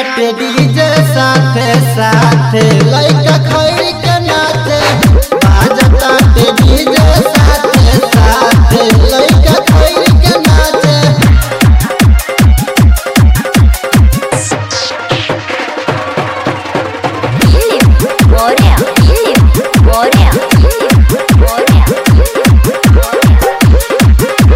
के डीजे साथे साथे लइका खैर के नाचे बाजता के डीजे साथे साथे लइका खैर के नाचे Filip, Korea, Filip, Korea, Filip, Korea, Filip, Korea.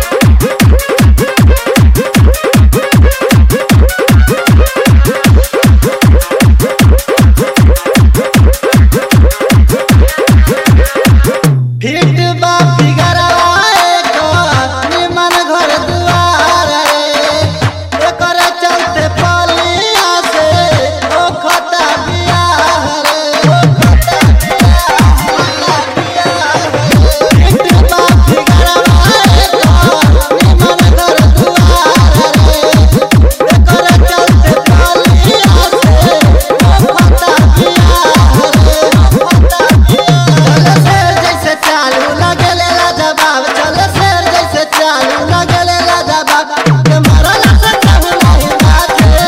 Fit बा फिगरवा एकर निमन घर दुआर रे एकर चलते पलिया से ओ खता बियाह रे ओ खता बियाह फिट बा फिगरवा एकर निमन घर दुआर रे एकर चलते पलिया से ओ खता बियाह रे ओ खता चल शेर जैसे चालू लगेले लाजवाब चल शेर जैसे चालू लगेले लाजवाब के मरला से कहू नहीं बाते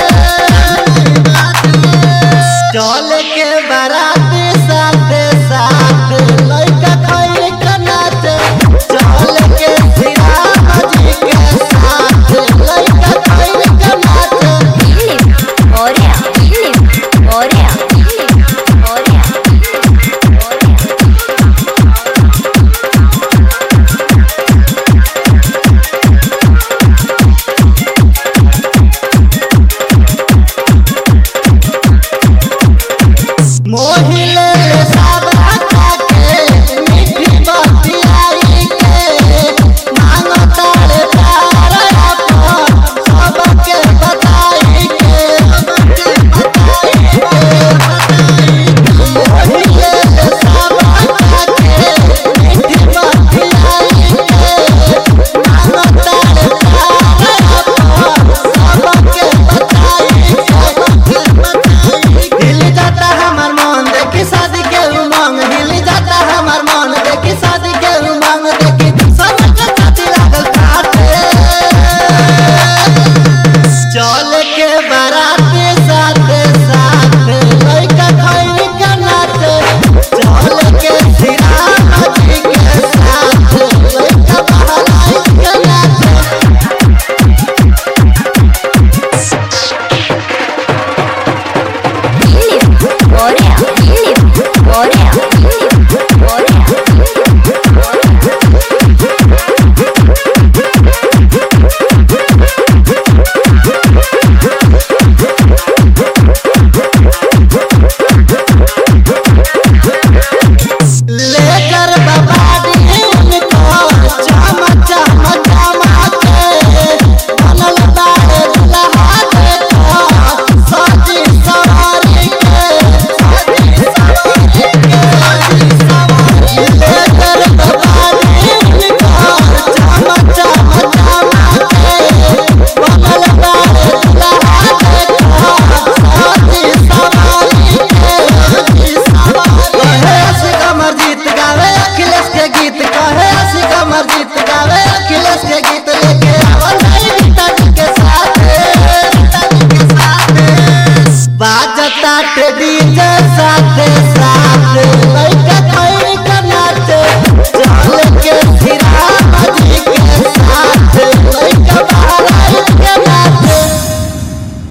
चल के बाराती साथे साथे लइका खैर के नाचे चल के श्रीराम जी के साथे लइका खैर के नाचे Filip, Korea, Filip, Korea, Filip, Korea, Filip, Korea. Mohile ले साबरा के मीठी बतियाई के मांगो तारे प्यार अपन सबके बताई के सबके बताई के मोहिले ले साबरा के मीठी बतियाई के मांगो तारे प्यार अपन सबके बताई के सबके बताई हिल जाता हमार मन देखी शादी के उमंग हिल जाता हमार मन देखी शादी के उमंग देखी सब के छाती लागल काटे चल के बाराती साथे साथे लइका खैर के नाचे चल के श्रीराम जी के साथे लइका बहलाई के नाचे Filip, Korea, Filip, Korea, Filip, Korea, Filip, Korea. लेकर बबाड़ी उनको चम चम चमके बनल बाड़े दुल्हा देखो सजी सवारी के सजी सवारी के सजी सवारी लेकर बबाड़ी उनको चम चम चमके बनल बाड़े दुल्हा देखो सजी सवारी के सजी सवारी कहे असिक अमरजीत गावे अखिलेश के गीत कहे असिक अमरजीत गावे अखिलेश के गीत लेके आवल है पिताजी के साथ पिताजी के साथ बाजता टेडी